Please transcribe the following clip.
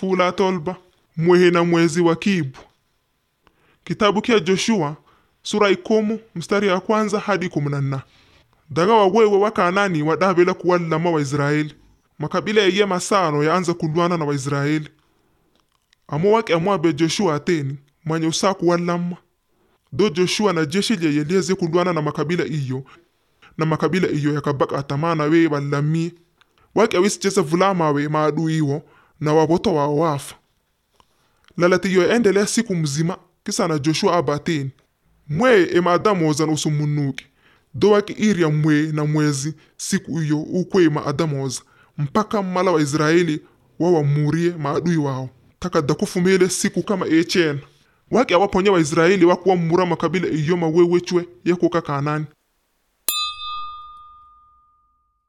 fula tolba mwehe na mwezi wa kibu kitabu kia joshua sura ikomu mstari ya kwanza hadi kumi na nna daga wawewe wa kanani wadabela kuwallama waisraeli makabila eye masano yaanza kulwana na waisraeli amo wake amwabe joshua ateni mwenye usaa kuwallama do joshua na jeshi lye yelieze kulwana na makabila iyo na makabila iyo yakabaka atamana we ballamie wake awisicheza vulamawe maadui iwo na waboto wao wafa lalatiyo endelea siku mzima kisa na joshua abateni mweye emaadamoza na usumunuki do wake irya mwe na mwezi siku iyo ukwe maadamoza mpaka mala wa israeli wawamurie maadui wao takada kufumile siku kama echena wake awaponya waisraeli wakuwamura makabila iyo mawewechwe yakuka kanani